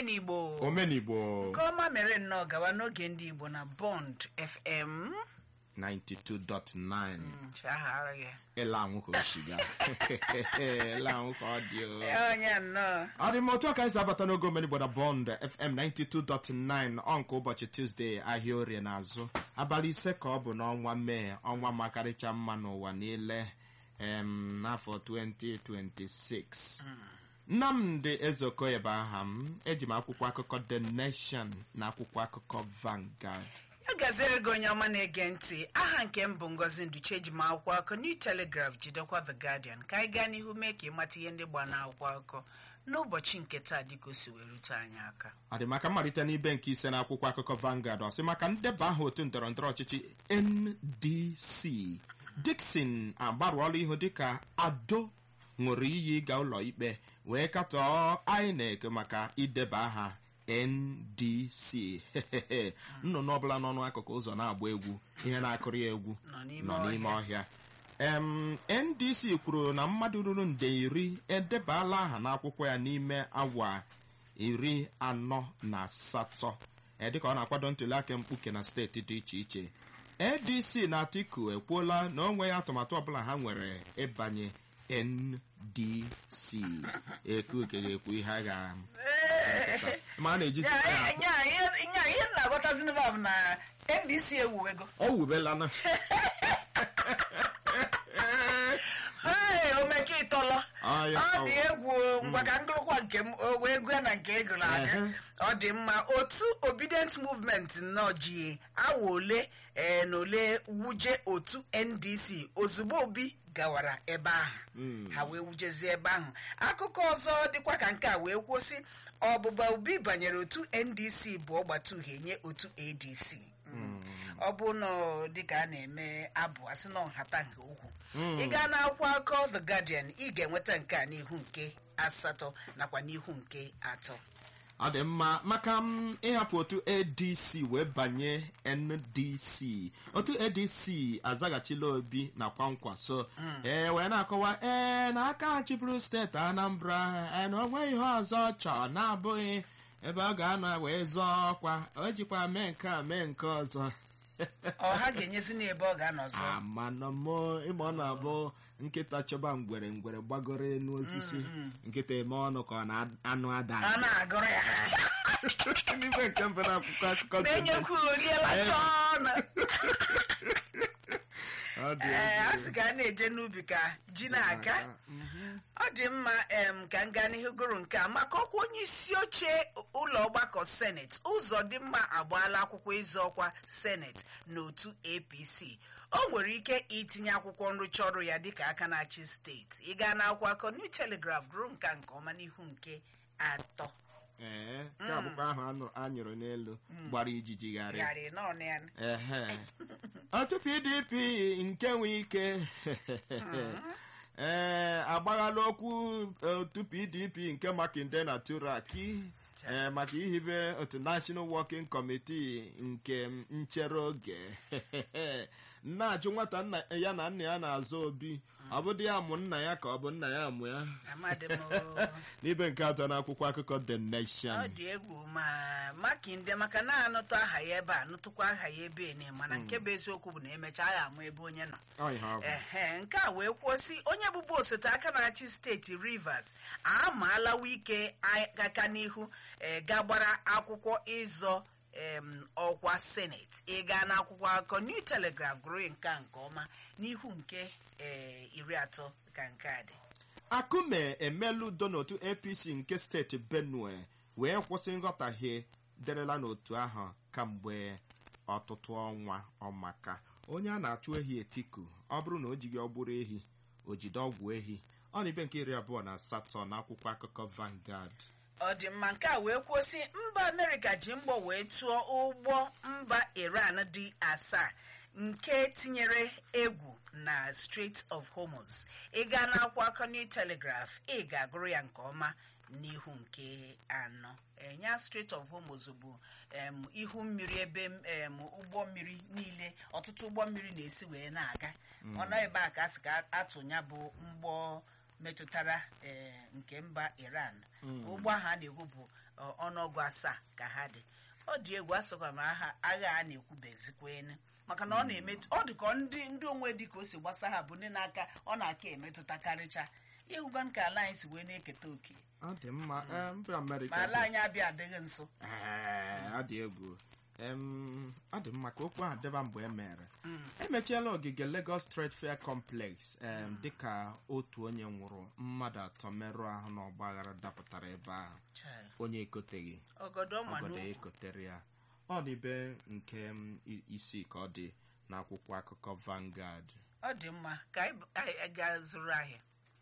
omenigbo omenigbo nke ọma mere nnọọ gawa n'oge ndị igbo na bond fm 92.9 chaghara gị ịla anwụ ka o shiga ịla anwụ ka ọ dị o onye nnọọ ọ dị m otu a ka anyị si abata n'oge omenigbo na bond fm 92.9 ọ nke ụbọchị tuzdee ahịa orie n'azụ abalị ise ka ọ bụ n'ọnwa mee ọnwa makarịcha mma n'ụwa niile em, n'afọ 2026 nnamdị ezeokoye bụ aha m eji m akwụkwọ akụkọ the nation na akwụkwọ akụkọ Vanguard ya gaziere gị onye ọma na-ege ntị aha nke m bụ ngozi nduche eji m akwụkwọ akụkọ new telegraph jidekwa the guardian ka anyị gaa n'ihu mee ka ịmata ihe ndị gba n'akwụkwọ akụkọ n'ụbọchị nke taa dịka o si wee rute anyị aka ọ dị maka mmalite n'ibe nke ise na akwụkwọ akụkọ Vanguard ọ sị maka ndeba aha otu ndọrọndọrọ ọchịchị NDC Dickson agbarụọla ihu dịka Ado ṅụrụ iyi ịga ụlọ ikpe wee katọọ INEC maka ideba aha NDC nnụnụ ọbụla nọ n'akụkụ ụzọ na-agba egwu ihe na-akụrụ ya egwu nọ n'ime nọ n'ime ọhịa ọhịa em ndc kwuru na mmadụ ruru nde iri edebala aha n'akwụkwọ ya n'ime awa iri anọ na asatọ Eh, dịka ọ na-akwado ntụliaka mkpuke na steeti dị iche iche adc na atiku ekwuola na o nweghị atụmatụ ọbụla ha nwere ịbanye ndc ekuke ga-ekwu ihe a ga ma a na-eji Ya, ya, ya, ihe ya, ihe m na-aghọtazi n'ebe a bụ na ndc ewuwego ọ wubelana Hey, omeke ịtọlọ Ah, ya, ọ ọ- dị egwu ngwa ka ngụrụkwa nke m o wee gụọ na nke ego na-aga Ehe. ọ dị mma otu obedient movement nnọọ ji awa ole eh, na ole wuje otu ndc ozugbo obi gawara ebe ahụ ha wee wujezie ebe ahụ akụkọ ọzọ dịkwa ka nke a wee kwụsị ọbụba obi banyere otu ndc bụ ọgbata uhie nye otu adc ọ bụ na dịka a na-eme abụ asị na nhata nke ukwu ị gaa n'akwụkwọ akụkọ the guardian ị ga-enweta nke a n'ihu nke asatọ nakwa n'ihu nke atọ ọ dị mma maka m ịhapụ otu adc wee banye ndc otu adc azaghachila obi na kwankwaso ee wee na-akọwa ee na aka chịbụrụ steeti anambra ee na o nweghị ihe ọzọ ọ chọọ na-abụghị ebe ọ ga-anọ wee zọọ ọkwa o jikwa mee nke a mee nke ọzọ ọha ga-enyezi n'ebe ọ ga-anọ ọzọ amanọmọ ịma ọ na-abụ nkịta chọba ngwere ngwere gbagoro enu osisi nkịta eme ọnụ ka ọ na anụ ada a na-agụrụ ya n'igwe nke mbụ na akwụkwọ akụkọ The na-enyekwu oriela chọọ na Ọ dị ee egwu. a sị ka a na-eje n'ubi ka ji na-aga ọ dị mma em ka m gaa n'ihu gụrụ nke a maka ọkwa onye isi oche ụlọ ọgbakọ seneti ụzọ dị mma agbaala akwụkwọ ịzọ ọkwa seneti n'otu apc o nwere ike itinye akwụkwọ nrụcha ọrụ ya dịka aka na-achị steeti ị gaa n'akwụkwọ akọ new telegraph gụrụ nke a nke ọma n'ihu nke atọ ee nke a bụkwa ahụ anụ- anyụrụ n'elu gbara ijiji gharị gharị n'ọnụ ya ehe otu pdp nke nwe ike ee agbaghala okwu otu pdp nke makinde na turaki ee maka ihibe otu national working committee nke nchere oge na-ajụ nwata nna ya na nna ya na-azụ obi ọ bụ di ya mụ nna ya ka ọ bụ nna ya mụ ya amadị m o. n'ibe nke atọ n'akwụkwọ akụkọ the ọ nation dị egwu ma makinde maka na-anụtụ aha ya ebe a nụtụkwa aha ya ebe ene mana nke bụ eziokwu bụ na emechaa ya ama ebe onye nọ Ọ ihe ọ bụ. ehe nke a wee kwụsị onye bụbu osote aka na-achị steeti rivers amaala wike aka n'ihu e, ga-gbara akwụkwọ ịzọ em, ọkwa seneti ịga n'akwụkwọ akụkọ new telegraph gụrụ nke a nke ọma n'ihu nke e, iri atọ ka nke a dị akume emela udo n'otu apc nke steeti benue wee kwụsị nghọtahie derela n'otu ahụ kamgbe ọtụtụ ọnwa ọmaka onye a na-achụ ehi etiku ọ bụrụ na o jighị ọgbụrụ ehi o jide ọgwụ ehi ọ na ibe nke iri abụọ na asatọ na akwụkwọ akụkọ Vanguard ọ dị mma nke a wee kwụsị mba amerịka ji mgbọ wee tụọ ụgbọ mba iran dị asaa nke tinyere egwu na Strait of Hormuz ị gaa n'akwụkwọ akọ New Telegraph ị ga-agụrụ ya nke ọma n'ihu nke anọ enya Strait of Hormuz bụ em, ihu mmiri ebe em, ụgbọ mmiri niile ọtụtụ ụgbọ mmiri na-esi wee na-aga ọ nọ ebe a ka a sị ka atụnya bụ mgbọ metụtara ee, nke mba iran ụgbọ ahụ a na-ekwu bụ ọ, ọnụọgụ asaa ka ha dị ọ dị egwu asọkwa ma agha agha a na-ekwubezikwen maka na ọ na-emetụ ọ dị ka ndị ndị onwe dị ka o si gbasa ha bụ ndị na-aka ọ na-aka emetụtakarịcha ịhụgwa ka ala anyị si wee na-eketa oke ọ dị mma ee, mba amerịka ma ala bụ- anyị abịa adịghị nso Ee, ọ dị egwu Em, ọ dị mma ka okwu ahụ dịba mgbe e mere emechiela ogige Lagos Trade Fair Complex em, dịka otu onye nwụrụ mmadụ atọ merụọ ahụ n'ọgba aghara dapụtara ebe ahụ Chai. onye ekoteghị ọgọdọ obodo manụ ekotere ya ọ dị be nke m, i- isii ka ọ dị n'akwụkwọ akụkọ Vanguard ọ dị mma ka anyị anyị gaa zụrụ ahịa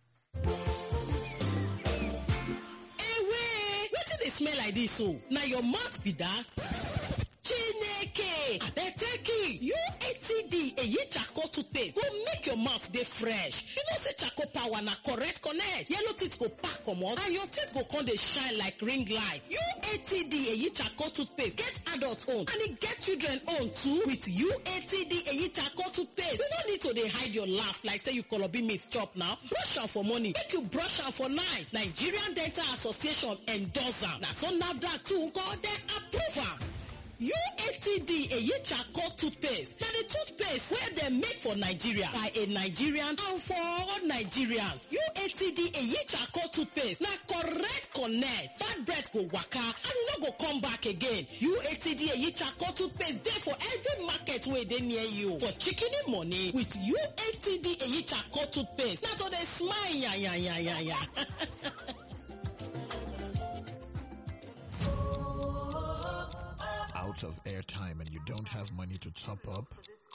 ewe wetin dey smell like dis o na your mouth be dat chineke abeteki uatd eyi charcoal toothpaste go make your mouth dey fresh you know say charcoal power na correct connect yellow teeth go pack comot and your teeth go come dey shine like ring light uatd eyi charcoal toothpaste get adult own and e get children own too with uatd eyi charcoal toothpaste you no need to dey hide your laugh like say you kolobi meat chop now brush am for morning make you brush am for night nigerian dental association endorse am na so nafdac too nko dem approve am. UATD eyi charcoal toothpaste na the toothpaste wey dem make for Nigeria by a Nigerian and for all Nigerians. UATD eyi charcoal toothpaste na correct connect bad breath go waka and e no go come back again. UATD eyi charcoal toothpaste dey for every market wey dey near you. For shikini money with UATD eyi charcoal toothpaste na to dey smile yanyanyanya. out of airtime and you don't have money to top up?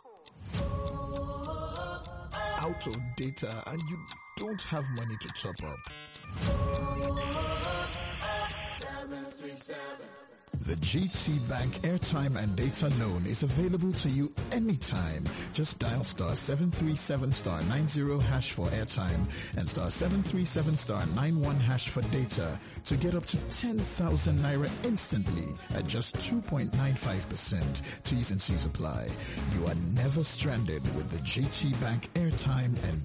Out of data and you don't have money to top up? The GT Bank airtime and data loan is available to you anytime. Just dial star 737 star 90 hash for airtime and star 737 star 91 hash for data to get up to 10,000 naira instantly at just 2.95%. T's and C's apply. You are never stranded with the GT Bank airtime and